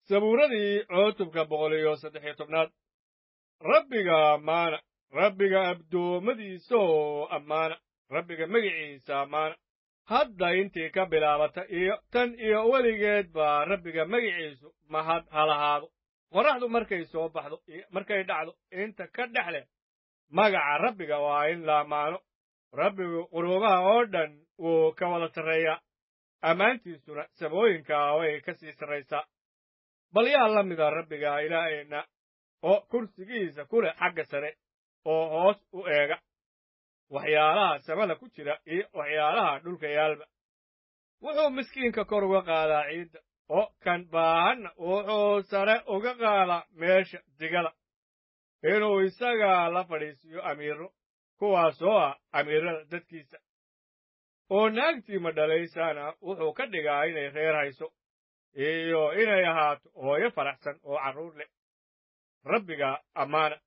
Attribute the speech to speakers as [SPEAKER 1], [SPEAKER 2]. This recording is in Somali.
[SPEAKER 1] sabuuradii cutubka boqol iyo saddex iyo tobnaad rabbiga ammaana rabbiga addoommadiisa oo ammaana rabbiga magiciisa ammaana hadda intii ka bilaabata iyo tan iyo weligeed baa rabbiga magiciisu mahad halahaado qorraxdu markay soo baxdo iyo markay dhacdo inta ka dhex leh magaca rabbiga waa in la ammaano rabbigu quruumaha oo dhan wuu ka wada sarreeyaa ammaantiisuna samooyinka way ka sii sarraysaa bal yaa la mida rabbiga ilaaheenna oo kursigiisa ku leh xagga sare oo hoos u eega waxyaalaha samada ku jira iyo waxyaalaha dhulka yaalba wuxuu miskiinka kor uga qaadaa ciidda oo kan baahanna wuxuu sare uga qaadaa meesha digada inuu isaga la fadhiisiiyo amiiro kuwaasoo ah amiirada dadkiisa oo naagtii madhalaysaana wuxuu ka dhigaa inay reer hayso iyo inay ahaato hooyo faraxsan oo carruur leh rabbiga ammaana